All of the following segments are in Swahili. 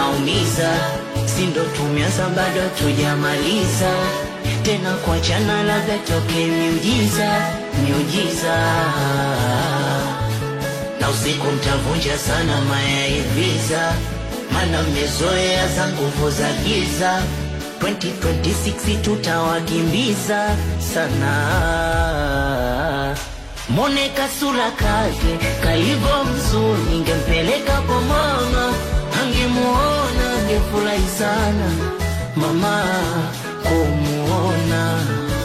tunaumiza, si ndo tumeanza bado tujamaliza, tena kuachana labda toke miujiza, miujiza na usiku mtavunja sana mayaiviza, mana mmezoea za nguvu za giza. 2026 tutawakimbiza sana. Mone kasura kake kaivo mzuri, ningempeleka kwa mama, angemuona angefurahi sana mama kumuona,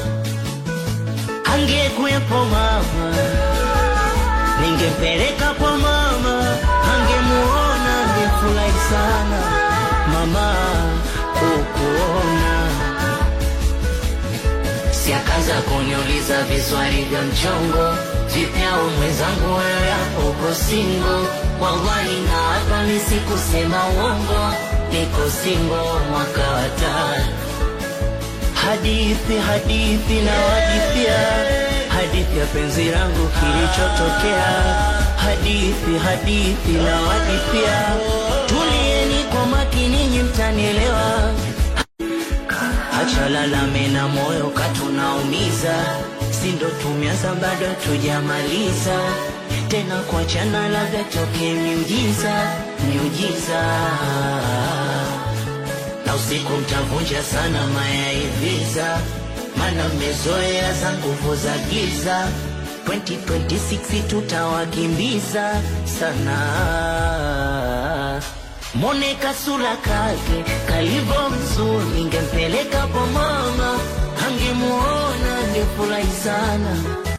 angekuwepo mama ningempeleka kwa mama, angemuona angefurahi sana mama kukuona. Si akaanza kuniuliza viswali vya mchongo, vipyao mwenzangu, wewe uko singo? Wallahi na hapa ni sikusema uongo, niko singo mwaka wa tano hadithi hadithi na wadithia hadithi ya penzi langu kilichotokea hadithi hadithi na wadithia tulieni kwa makini nyi mtanielewa acha lalame na moyo katunaumiza si ndo tumeanza bado tujamaliza tena kuachana labda toke miujiza miujiza na usiku mtavunja sana mayaiviza, mana mmezoea za nguvu za giza. 2026 tutawakimbiza sana. Mone kasura kake kalivo mzuri, ningempeleka kwa mama, angemuona angefurahi sana